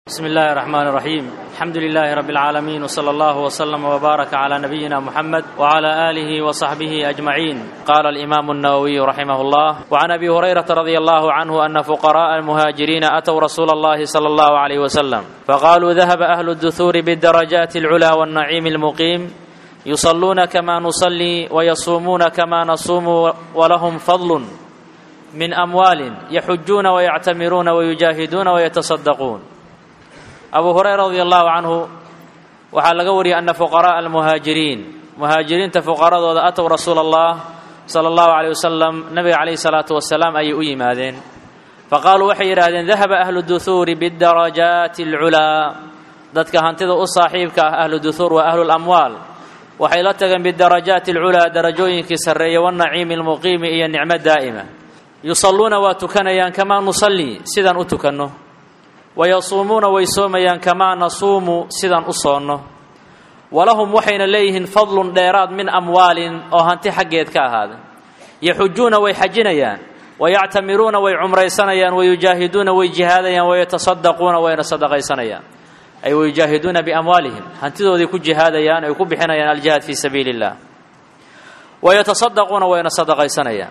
بسم الله الرحمن الرحيم الحمد لله رب العالمين وصلى الله وسلم وبارك على نبينا محمد وعلى اله وصحبه اجمعين قال الامام النووي رحمه الله وعن ابي هريره رضي الله عنه ان فقراء المهاجرين اتوا رسول الله صلى الله عليه وسلم فقالوا ذهب اهل الدثور بالدرجات العلى والنعيم المقيم يصلون كما نصلي ويصومون كما نصوم ولهم فضل من اموال يحجون ويعتمرون ويجاهدون ويتصدقون abu hurayra radi allahu canhu waxaa laga wariyay ana fuqara'a almuhaajiriin muhaajiriinta fuqaradooda atow rasuula allah sala allahu caleyh wasalam nabiga calayhi salaatu wasalaam ayay u yimaadeen faqaaluu waxay yidhaahdeen dahaba ahlu duhuuri bidarajaati alculaa dadka hantida u saaxiibka ah ahlu duhuur waa ahlu lamwaal waxay la tageen bidarajaati alculaa darajooyinkii sarreeya wanaciimi almuqiimi iyo nicmo daa'ima yusalluuna waa tukanayaan kamaa nusallii sidaan u tukanno wayasuumuuna way soomayaan kamaa nasuumu sidaan u soonno walahum waxayna leeyihiin fadlun dheeraad min amwaalin oo hanti xaggeed ka ahaada yaxujuuna way xajinayaan wayactamiruuna way cumraysanayaan wayujaahiduuna way jihaadayaan wayatasaddaquuna wayna sadaqaysanayaan ay wayujaahiduuna biamwaalihim hantidooday ku jihaadayaan ay ku bixinayaan aljihaad fii sabiili illah wayatasaddaquuna wayna sadaqaysanayaan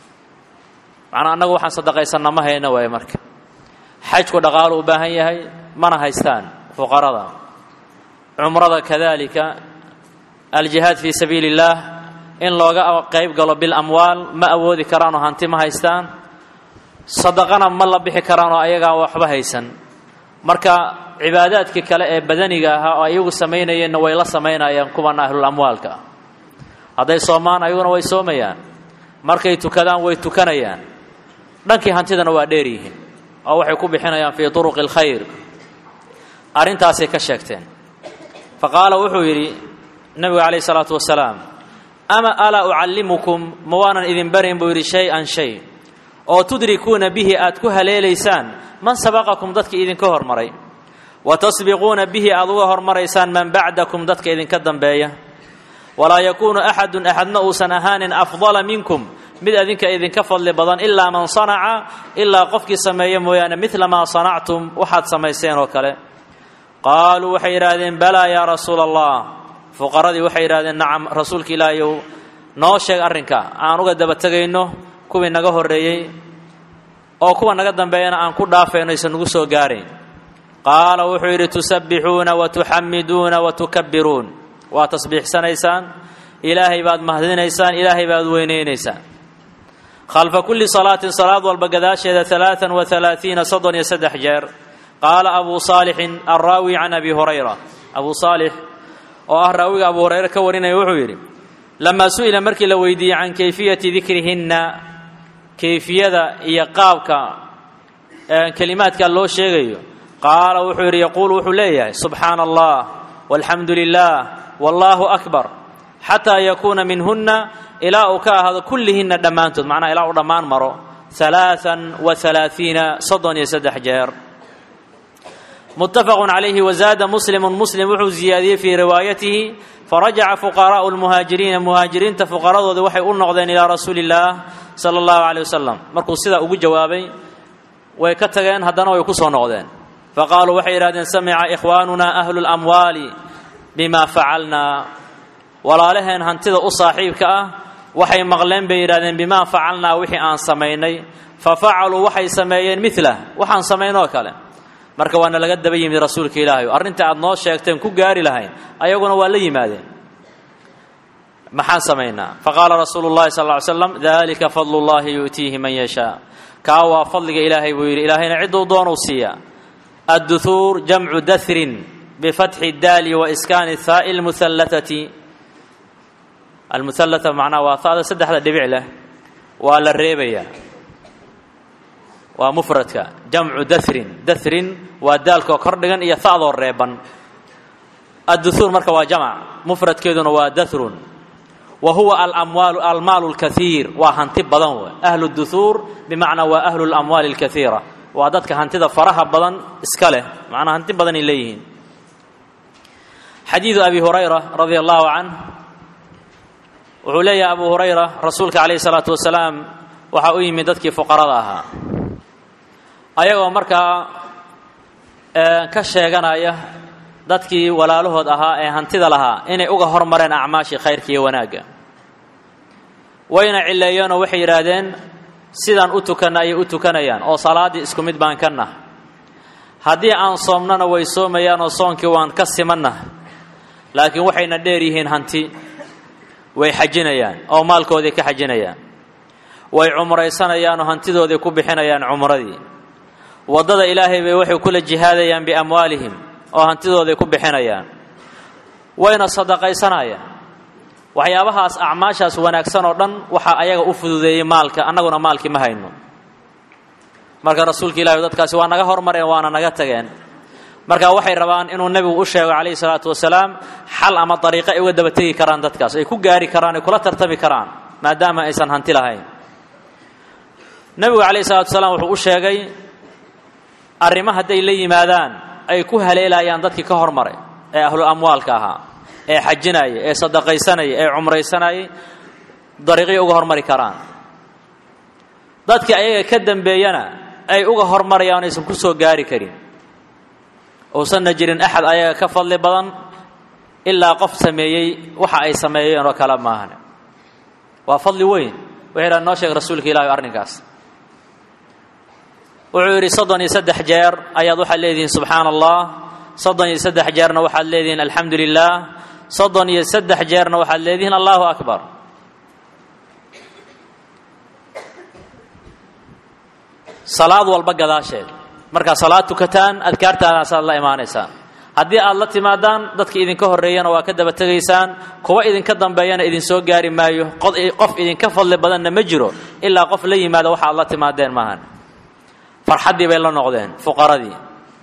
macnaa annagu waxaan sadaqaysanna ma hayna waay marka xajku dhaqaalo u baahan yahay mana haystaan fuqarada cumrada kadalika aljihaad fii sabiili illaah in looga qayb galo bilamwaal ma awoodi karaanoo hanti ma haystaan sadaqana ma la bixi karaanoo ayagaan waxba haysan marka cibaadaadkii kale ee badaniga ahaa oo ayagu samaynayeenna way la samaynayaan kuwan ahlul amwaalka hadday soomaan ayaguna way soomayaan markay tukadaan way tukanayaan dhankii hantidana waa dheer yihiin oo waxay ku bixinayaan fii turuqi alkhayr arrintaasay ka sheegteen fa qaala wuxuu yidhi nebigu calayhi salaatu wasalaam ama alaa ucallimukum ma waanan idin barin buu yidhi shay-an shay oo tudrikuuna bihi aad ku haleelaysaan man sabaqakum dadkii idinka hormaray wa tasbiquuna bihi aad uga hormaraysaan man bacdakum dadka idinka dambeeya walaa yakuunu axadun axadna uusan ahaanin afdala minkum mid adinka idinka fadli badan ilaa man sanaca ilaa qofkii sameeya mooyaane midla maa sanactum waxaad samayseen oo kale qaaluu waxay yidhaahdeen balaa yaa rasuula allah fuqaradii waxay yidhahdeen nacam rasuulka ilaahayow noo sheeg arrinka aan uga daba tegayno kuwii naga horreeyey oo kuwa naga dambeeyana aan ku dhaafayno aysan nugu soo gaarayn qaala wuxuu yidhi tusabbixuuna wa tuxamiduuna wa tukabbiruun waa tasbiixsanaysaan ilaahay baad mahadinaysaan ilaahay baad weynaynaysaan khalfa kulli salaatin salaad walba gadaasheeda alaaan wa alaaiina soddon iyo saddex jeer qaala abuu saalixin alraawi can abi hurayra abuu saalix oo ah raawiga abu hurayre ka warinaya wuxuu yidhi lamaa su'ila markii la weydiiyey can kayfiyati dikrihinna kayfiyada iyo qaabka kelimaadka loo sheegayo qaala wuxuu yidhi yaquulu wuxuu leeyahay subxaana allah walxamdu lilah wallaahu akbar xataa yakuuna minhunna ilaa uu ka ahaado kullihinna dhammaantood macnaha ilaa uu dhammaan maro alaaan wa alaaiina soddon iyo saddex jeer muttafaqun calayhi wazaada muslimun muslim wuxuu ziyaadiyey fii riwaayatihi farajaca fuqaraa'u lmuhaajiriina muhaajiriinta fuqaradooda waxay u noqdeen ilaa rasuuli illaah sala allahu caleyh wasalam markuu sidaa ugu jawaabay way ka tageen haddana way ku soo noqdeen faqaaluu waxay yidhahdeen samica ikhwaanuna ahlu lamwaali bima facalnaa walaalaheen hantida u saaxiibka ah waxay maqleen bay yidhahdeen bimaa facalnaa wixii aan samaynay fa facaluu waxay sameeyeen milah waxaan samaynoo kale marka waana laga daba yimid rasuulka ilaahay arrinta aad noo sheegteen ku gaari lahayn ayaguna waa la yimaadeen maxaan samaynaa faqaala rasuulu llahi sal ly slam dalika fadlu llahi yu'tiihi man yashaa kaa waa fadliga ilaahay buu yidhi ilaahayna cidduu doonuu siiyaa adduhuur jamcu dahrin bifatxi daali wa iskaani haa'i lmuhallatati almuhallata macnaha waa hada saddexda dhibic leh waa la reebayaa waa mufradka jamcu dahrin dahrin waa daalkoo kor dhigan iyo ha'doo reeban adduhuur marka waa jamc mufradkeeduna waa dahrun wa huwa alamwaalu almaalu lkaiir waa hanti badan w ahlu duhuur bimacnaa waa ahlu lamwaali alkaiira waa dadka hantida faraha badan iska leh macnaa hanti badanay leeyihiin xadiidu abi hurayra radia allahu canh wuxuu leeyahay abu hurayra rasuulka calayhi salaatu wasalaam waxaa u yimid dadkii fuqarada ahaa ayagoo markaa ka sheeganaya dadkii walaalahood ahaa ee hantida lahaa inay uga hormareen acmaashii khayrka iyo wanaagga wayna cileeyeenoo waxay yidhaahdeen sidaan u tukanna ayay u tukanayaan oo salaaddii isku mid baan ka nah haddii aan soomnana way soomayaan oo soonkii waan ka simanna laakiin waxayna dheer yihiin hanti way xajinayaan oo maalkoodii ka xajinayaan way cumraysanayaan oo hantidoodii ku bixinayaan cumradii waddada ilaahay bay waxay kula jihaadayaan biamwaalihim oo hantidooday ku bixinayaan wayna sadaqaysanayaan waxyaabahaas acmaashaas wanaagsan oo dhan waxaa ayaga u fududeeyey maalka annaguna maalkii ma hayno marka rasuulka ilahi dadkaasi waa naga hormareen waana naga tageen marka waxay rabaan inuu nebigu u sheego calayhi salaatu wasalaam xal ama dariiqo ay uga daba tegi karaan dadkaas ay ku gaari karaan ay kula tartami karaan maadaama aysan hanti lahayn nebigu calayhi salatu wasalaam wuxuu u sheegay arrimo hadday la yimaadaan ay ku haleelayaan dadkii ka hormaray ee ahlu amwaalka ahaa ee xajinaya ee sadaqaysanaya ee cumraysanayay dariiqay uga hormari karaan dadkii ayaga ka dambeeyana ay uga hormarayaan aysan ku soo gaari karin uusanna jirin axad ayaga ka fadli badan ilaa qof sameeyey waxa ay sameeyeen oo kale maahan waa fadli weyn wuxuu yidhaha noo sheeg rasuulka ilahi arrinkaas wuxuu yidhi soddon iyo saddex jeer ayaad waxaad leedihiin subxaana allah soddon iyo saddex jeerna waxaad leedihiin alxamdu lilah soddon iyo saddex jeerna waxaad leedihiin allahu akbar salaad walba gadaasheed markaad salaad tukataan adkaartaadaasaad la imaanaysaan haddii aad la timaadaan dadka idinka horreeyana waa ka daba tegaysaan kuwa idinka dambeeyana idinsoo gaari maayo qof idinka fadli badanna ma jiro ilaa qof la yimaada waxa aad la timaadeen maahan farxaddii bay la noqdeen fuqaradii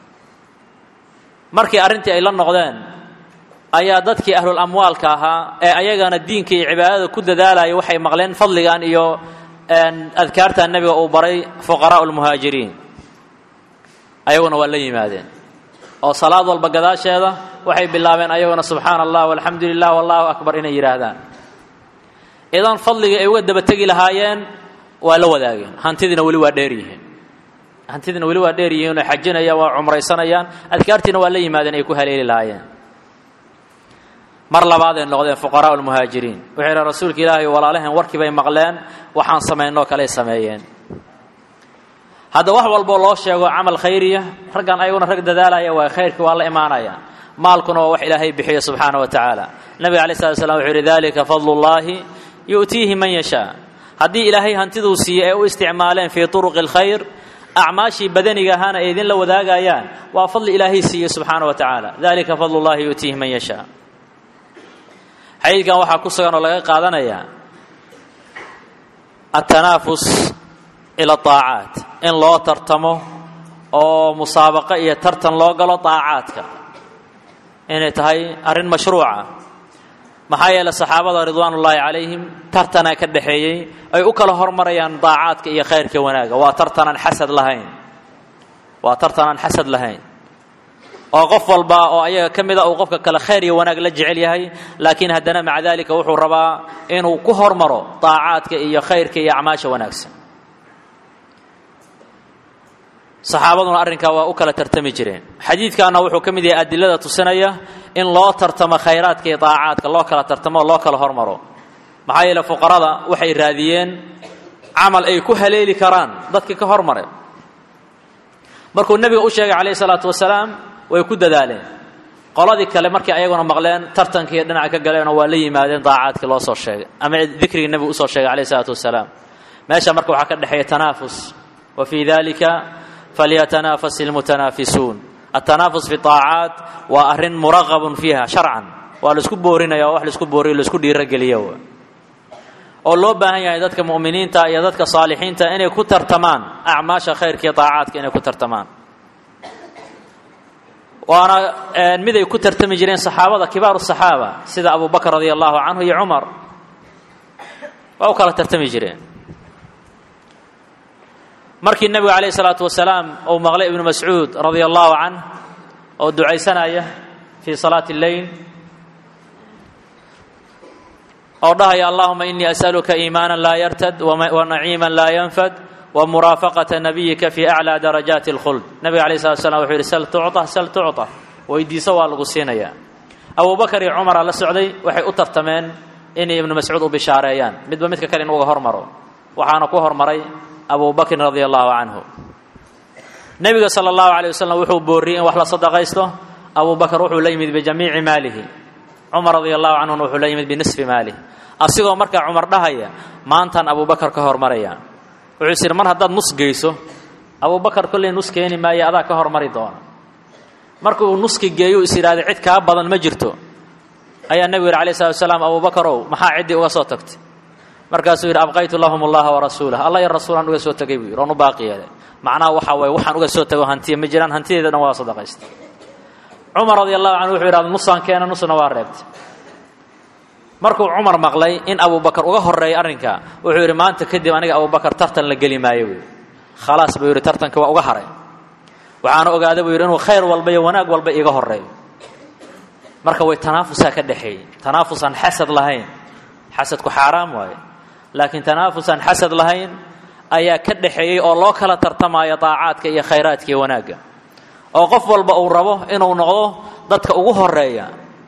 markii arrintii ay la noqdeen ayaa dadkii ahlul amwaalka ahaa ee ayagana diinka iyo cibaadada ku dadaalaya waxay maqleen fadligan iyo adkaarta nebiga uu baray fuqaraa'u lmuhaajiriin ayaguna waa la yimaadeen oo salaad walba gadaasheeda waxay bilaabeen ayaguna subxaana allah walxamdu lilah wallahu akbar inay yidhaahdaan idan fadligii ay uga daba tegi lahaayeen waa la wadaageen hantidiina weli waa dheer yihiin hantidiina weli waa dheer yihiin oo xajinayaan waa cumraysanayaan adkaartiina waa la yimaadeen ay ku haleeli lahaayeen mar labaaday noqdeen fuqaraa'u lmuhaajiriin wuxuu yidhi rasuulka ilaahay walaalaheen warkii bay maqleen waxaan samaynoo kaley sameeyeen hadda wax walboo loo sheego camal khayriya raggan ayaguna rag dadaalaya waa khayrkii waa la imaanaya maalkuna waa wax ilaahay bixiyo subxaana wa tacaala nabiga alay slat slam wuxuu yidhi dalika fadlu llaahi yu'tiihi man yashaa haddii ilaahay hantiduu siiyey ee u isticmaaleen fii turuqi alkhayr acmaashii badaniga ahaana ay idinla wadaagayaan waa fadli ilaahay siiyey subxaana wa tacaala dalika fadlu llahi yu'tiihi man yashaa xadiidkan waxaa ku sugan oo laga qaadanayaa atanaafus ila aacaat in loo tartamo oo musaabaqo iyo tartan loo galo daacaadka inay tahay arrin mashruuca maxaa yeeley saxaabada ridwaan ullaahi calayhim tartanaa ka dhaxeeyey ay u kala hormarayaan daacaadka iyo khayrka wanaaga waa tartanaan xasad lahayn waa tartanaan xasad lahayn oo qof walba oo ayaga ka mida uu qofka kale khayr iyo wanaag la jecel yahay laakiin haddana maca daalika wuxuu rabaa inuu ku hormaro daacaadka iyo khayrka iyo acmaasha wanaagsan saxaabaduna arrinkaa waa u kala tartami jireen xadiidkaana wuxuu ka mid yahay adilada tusinaya in loo tartamo khayraadka iyo daacaadka loo kala tartamo oo loo kala hormaro maxaa yeele fuqarada waxay raadiyeen camal ay ku haleeli karaan dadkii ka hormaray markuu nebiga u sheegay calayhi salaatu wasalaam way ku dadaaleen qoladii kale markii ayaguna maqleen tartankii dhinaca ka galeenoo waa la yimaadeen daacaadkii loo soo sheegay ama dikrigii nebigu usoo sheegay calayhi salaatu wasalaam meesha marka waxaa ka dhexeeya tanaafus wa fii dalika falyatanaafas ilmutanaafisuun atanaafus fi aacaat waa arrin muraqabun fiiha sharcan waa laisku boorinaya oo wax laisku booriyo laisku dhiirogeliyo oo loo baahan yahay dadka mu'miniinta iyo dadka saalixiinta inay ku tartamaan acmaasha khayrka iyo daacaadka inay ku tartamaan waana miday ku tartami jireen saxaabada kibaaru saxaaba sida abu bakr radia allahu canhu iyo cumar waa u kala tartami jireen markii nebigu calayh isalaatu wasalaam uu maqlay ibnu mascuud radia allahu canh oo ducaysanaya fii salaati lleyl oo dhahaya allahuma inii as'aluka iimaana laa yartad wa naciima laa yanfad wa muraafaqata nabiyika fii aclaa darajaati اlkhuld nabiga alayh slat slam wuxuu yidhi sal tucطa sal tucطa weydiiso waa lagu siinayaa abubakar iyo cumara la socday waxay u tartameen inay ibnu mascuud u bishaareeyaan midba midka kale in uga hormaro waxaana ku hormaray abu bakrin radia allahu canhu nebiga sala allahu alay wasalam wuxuu booriyey in wax la sadaqaysto abu bakar wuxuu la yimid bijamiici maalihi cumar radia allahu canhuna wuxuu la yimid binisfi maalihi asigoo markaa cumar dhahaya maantaan abubakar ka hormaraya wuxuu is yidhi mar haddaad nus geyso abubakar kolley nus keeni maayo adaa ka hormari doona markuu nuski geeyu is yidhahday cid kaa badan ma jirto ayaa nebigu yidhi alayh salatu wasalaam abubakarow maxaa ciddii uga soo tagtay markaasuu yidhi abqaytu lahum allaha warasuulah alla iyo rasuulaan uga soo tegay buu yidhi oon u baaqi yeelay macnaha waxaa waye waxaan uga soo tego hantiya ma jiraan hantideeda dhan waa sadaqaysta cumar radi allahu canhu wuxuu yidhahda nusaan keena nusna waa reebtay markuu cumar maqlay in abubakar uga horreeyay arrinka wuxuu yidhi maanta kadib aniga abubakar tartan la geli maayo buu yidhi khalaas buu yidhi tartanka waa uga haray waxaana ogaada buu yidhi inuu khayr walba iyo wanaag walba iiga horreeyo marka way tanaafusaa ka dhexeeyey tanaafusaan xasad lahayn xasadku xaaraam waaye laakiin tanaafusaan xasad lahayn ayaa ka dhexeeyey oo loo kala tartamaayo daacaadka iyo khayraadka iyo wanaagga oo qof walba uu rabo inuu noqdo dadka ugu horeeya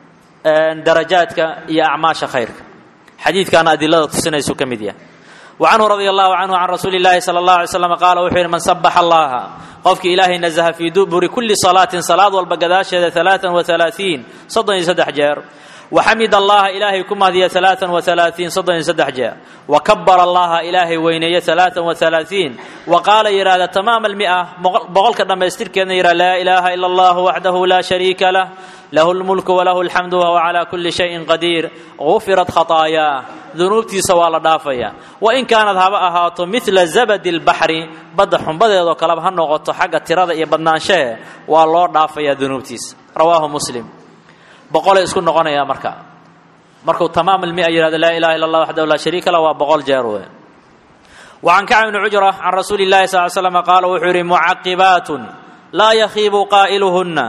darajaadka iyo acmaasha khayrka xadiidkaana adilada tusinaysu ka mid yahay وعنه رضي الله عنه عن رسول الله صلى الله عليه وسلم قال وxuu yhi من سبح الله qofkii ilaahay نزهa في duburi كuلi صلاaة صلاad walba gadaasheeda ثaلاثا وثaلاaثيiن soddon iyo saddex jeer وxamid allaha ilaahay ku mahdiya ثaلاثا وثaلاaثيiن soddon iyo saddex jeer وكبر allaha ilaahay weyneeye ثaلاثا وثaلاaثيiن وqaala yidhahda تماam المئة boqolka dhammaystirkeedna yidhah laa إلaha إلا الله وحده لا شhريika lah lahu اlmulku walahu اlxamdu wahuwa calaa kuli shayin qadiir gufirat khataayaa dunuubtiisa waa la dhaafaya wain kaanad haba ahaato midla zabadi اlbaxri badda xumbadeedoo kaleba ha noqoto xagga tirada iyo badnaanshahe waa loo dhaafayaa dunuubtiisa rawaahu muslim boqolay isku noqonayaa marka markuu tamaam almia yihahdo laa ilaha illa allah waxdahu laa shariika lah waa boqol jeer wey wacan kacb bni cujra can rasuuli اllahi sal l slam qaala wuxuu yidhi mucaqibaatun laa yakhiibu qaa'iluhuna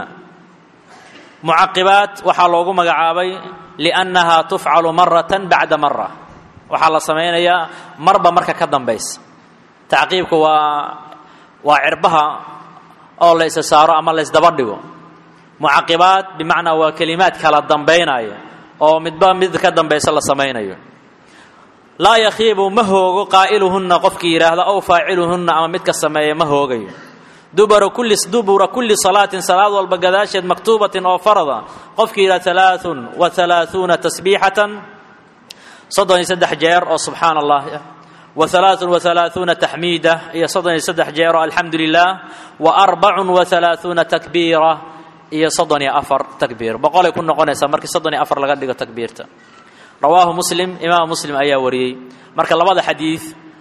mucaqibaat waxaa loogu magacaabay liannahaa tufcalu maratan bacda mara waxaa la samaynayaa marba marka ka dambaysa tacqiibku waa waa cirbaha oo la isa saaro ama la ysdaba dhigo mucaqibaat bimacnaa waa kelimaad kala dambaynaya oo midba mid ka dambaysa la samaynayo laa yakhiibu ma hoogo qaa'iluhunna qofkii yidhaahda ow faaciluhunna ama midka sameeya ma hoogayo dubura kulli dubura kulli salaatin salaad walba gadaasheed maktuubatin oo farada qofkii yidhaha alaaثun wa alaaثuuna tasbiixatan soddon iyo saddex jeer oo subxaana allah wa alaaثun wa alaaثuuna taxmiida iyo soddon iyo saddex jeer oo alxamdu lilah wa arbacun wa alaaثuuna takbiira iyo soddon iyo afar takbiir boqolay ku noqonaysaa markii soddon iyo afar laga dhigo takbiirta rawaahu muslim imaam muslim ayaa wariyey marka labada xadiid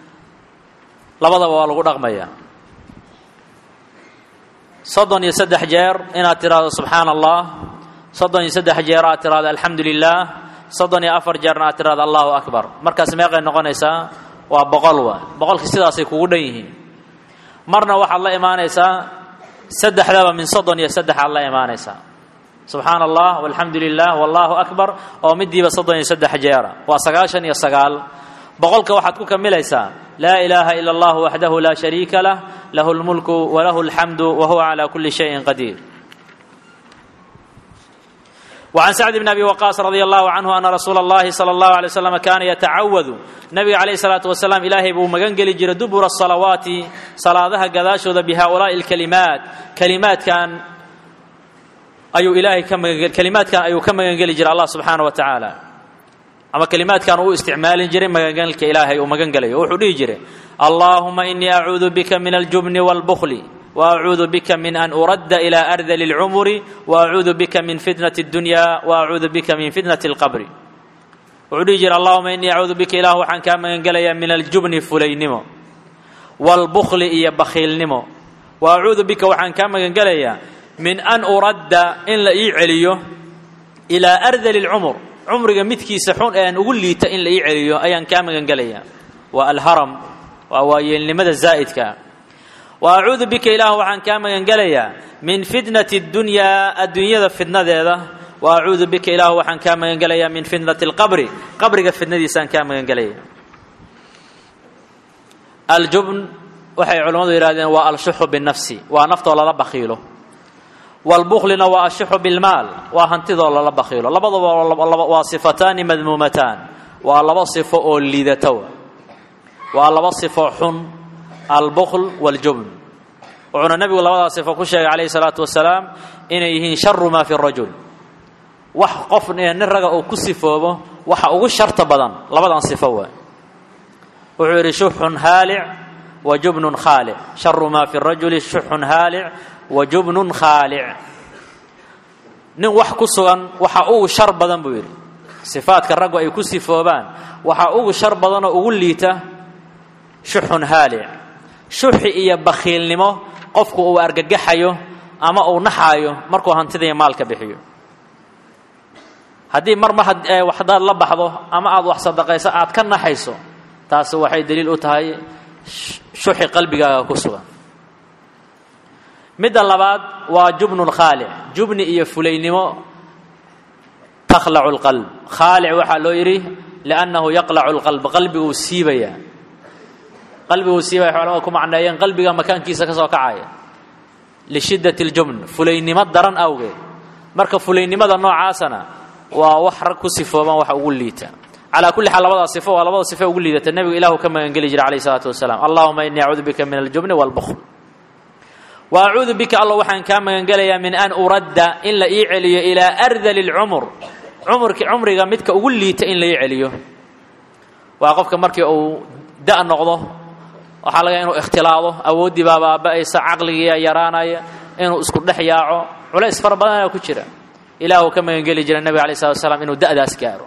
labadaba waa lagu dhaqmaya soddon iyo saddex jeer inaad tiraahdo subxaana allah soddon iyo saddex jeer aad tiraahdo alxamdu lilah soddon iyo afar jeerna aad tiraahdo allahu akbar markaas meeqay noqonaysaa waa boqol wa boqolkii sidaasay kugu dhan yihiin marna waxaad la imaanaysaa saddexdaba min soddon iyo saddex aad la imaanaysaa subxaana allah walxamdu lilah wallahu akbar oo midiiba soddon iyo saddex jeera waa sagaashan iyo sagaal boqolka waxaad ku kamilaysaa laa ilaaha ila allah waxdahu laa shariika lah lahu lmulku walahu alxamdu wahuwa calaa kuli shayin qadiir وعن سعد بن أبي وقاص رضي الله عنه أن رsuuل اللhi صلى الله عليه وسلم كاana يتacawd نبga عليه الصلاaة وسلام ilaahay buu magan geli jiray dubura الصلaوaaتi salaadaha gadaashooda بhؤuلاaءi الكلiمaaت klimaadkan ayuu ilaahay ka kelimaadkan ayuu ka magan geli jiray allah subxaanaه wa tacaala ama kelimaadkan uu isticmaalin jiray magangelka ilaahay uu magan gelayo wuxuu dhihi jiray allahuma inii acuudu bika min aljubni wاlbkli وأcuudu bika min an uradda إilى أrdl الcmri وأcuudu bika min fitnaة الdunya وأcuudu bika min fitnaة الqbri wuxuu dhihi jira allahuma inii acuudu bika ilah waxaan kaa magan gelayaa min aljubni fulaynimo wاlbkli iyo bakhiilnimo وأcuudu bika waxaan kaa magan gelayaa min an uradda in la ii celiyo إilىa أrdl الcmr cumriga midkiisa xun ee aan ugu liita in la ii celiyo ayaan kaa magan gelayaa waa alharam waa waayeelnimada zaa'idka wa acuudu bika ilaah waxaan kaa magan gelayaa min fitnati اdunyaa adduunyada fidnadeeda wa acuudu bika ilaah waxaan kaa magan gelayaa min fitnati اlqabri qabriga fidnadiisaan kaa magan gelaya aljubn waxay culammadu yidhahdeen waa alshuxu binafsi waa naftoo lala bakhiilo waalbuklina waa ashuxu bilmaal waa hantidoo lala bakhiilo labaduba waa sifataani madmuumataan waa laba sifo oo liidatowa waa laba sifo xun albukl waاljubn wuxuuna nebigu labadaa sifo ku sheegay calayhi salaatu wasalaam inay yihiin sharu maa fi rajul wax qof nin raga uu ku sifoobo waxa ugu sharta badan labadan sifo waay wuxuu yidhi shuxun haalic wa jubnun khaalic sharu maa fi rajuli shuxun haalic wa jubnun khaalic nin wax ku sugan waxa ugu shar badan buu yidhi sifaadka raggu ay ku sifoobaan waxaa ugu shar badanoo ugu liita shuxun haalic shuxi iyo bakhiilnimo qofku uu argagaxayo ama uu naxaayo markuu hantidaiyo maalka bixiyo haddii mar mar waxdaad la baxdo ama aad wax sadaqayso aad ka naxayso taasi waxay daliil u tahay shuxi qalbigaaga ku sugan midda labaad waa jubnun khaalic jubni iyo fulaynimo takhlacu lqalb khaalic waxaa loo yidhi liannahu yaqlacu lqalb qalbiguu siibaya qalbiguu siibaya culamada ku macneeyeen qalbiga makaankiisa ka soo kacaya lishiddati ljubn fulaynimo daran awgeed marka fulaynimada noocaasana waa wax rag ku sifooban waxa ugu liita calaa kulli xaal labadaa sifo waa labada sifo ugu liidata nebigu ilahu ka magangeli jira calayh isalaatu wasalaam allahuma innii acuudu bika min aljubni waalbukhl wa acuudu bika alla waxaan kaa magangelayaa min an uradda in la ii celiyo ilaa ardali lcumur cumurki cumriga midka ugu liita in la ii celiyo waa qofka markii uu da' noqdo waxaa laga inuu ikhtilaado awooddii baa baaba'aysa caqligiiyaa yaraanaya inuu isku dhex yaaco culays fara badanaa ku jira ilaahu ka magangeli jira nebiga alay slat slam inuu da'daas gaaro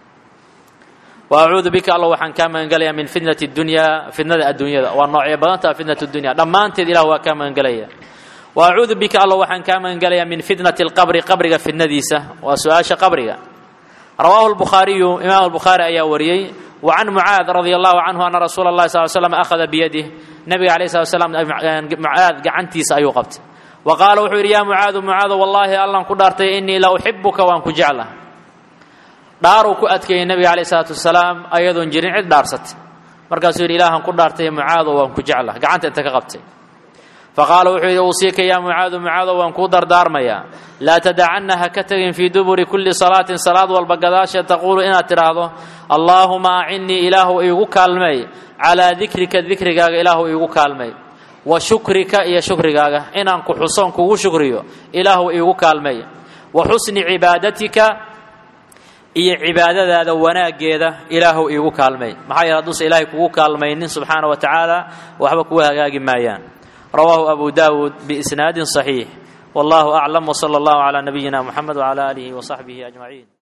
wa acuudu bika alla waxaan kaa magangelayaa min fitnati dunyaa fitnada adduunyada waa noocyo badantaa fitnat dunya dhammaanteed ilah waa kaa magangelaya wa acuudu bika alla waxaan kaa magangelayaa min fitnati alqabri qabriga fitnadiisa waa su-aasha qabriga rawaahu lbukhaariyu imaam albukhaari ayaa wariyey wa can mucaad radia allahu canhu ana rasuula اllahi sal slam akhada biyadih nebiga alayh slat slam mucaad gacantiisa ayuu qabtay wa qaala wuxuu yidhi yaa mucaadu mucaado wallaahi allan ku dhaartay innii la uxibuka waan ku jecla dhaaruu ku adkeeyey nebiga calayh isalaatu wasalaam ayadoon jirin cid dhaarsatay markaasuu yidhi ilaahan ku dhaartay mucaado waan ku jecla gacanta inta ka qabtay faqaala wuxuu yidhi uusiika yaa mucaadu mucaado waan kuu dardaarmayaa laa tadacanna ha ka tegin fii duburi kulli salaatin salaad walba gadaasheed taquulu inaad tidhaahdo allaahuma acinnii ilaahu iigu kaalmeey calaa dikrika dikrigaaga ilaahu iigu kaalmeey wa shukrika iyo shukrigaaga inaan ku xusoon kugu shukriyo ilaahu iigu kaalmeey wa xusni cibaadatika iyo cibaadadaada wanaaggeeda ilaahu iigu kaalmeey maxaa yeele hadduusa ilaahay kugu kaalmaynin subxaana wa tacaala waxba kugu hagaagi maayaan rawaahu abu daawuud biisnaadin صaxiix wallahu aclam wsala allahu calaa nabiyina muxamed wcala aalihi wasaxbihi ajmaciin